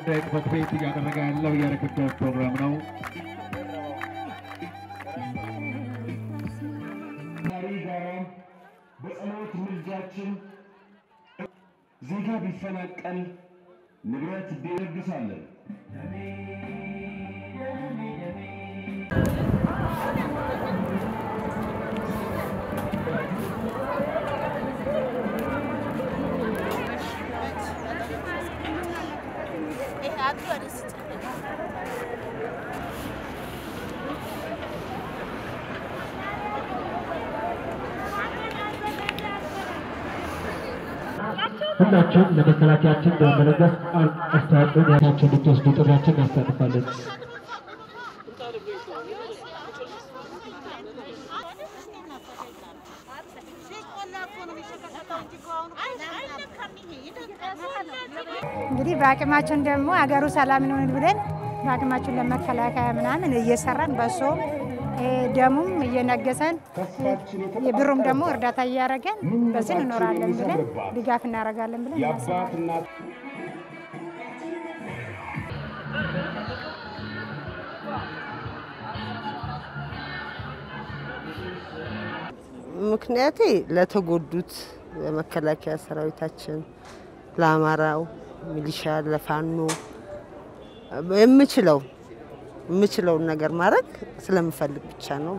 ጉዳይ ጽሕፈት ቤት እያደረገ ያለው የርክክብ ፕሮግራም ነው። ዛሬ ጋራ በጸሎት ምልጃችን ዜጋ ቢፈናቀል ንብረት ቢለግሳለን። ሁላችሁም ለመከላከያችን በመለገስ አስተዋጽኦን ያታቸው እንድትወስዱ ጥሪያችን እናስተላልፋለን። እንግዲህ በአቅማችን ደግሞ ሀገሩ ሰላም ይሆን ብለን በአቅማችን ለመከላከያ ምናምን እየሰራን በሶ ደሙም እየነገሰን የብሩም ደግሞ እርዳታ እያደረገን በዚህ እንኖራለን ብለን ድጋፍ እናደርጋለን ብለን እናስባለን። የአባትና ምክንያቴ ለተጎዱት ለመከላከያ ሰራዊታችን፣ ለአማራው ሚሊሻ፣ ለፋኖ የምችለው የምችለውን ነገር ማድረግ ስለምፈልግ ብቻ ነው።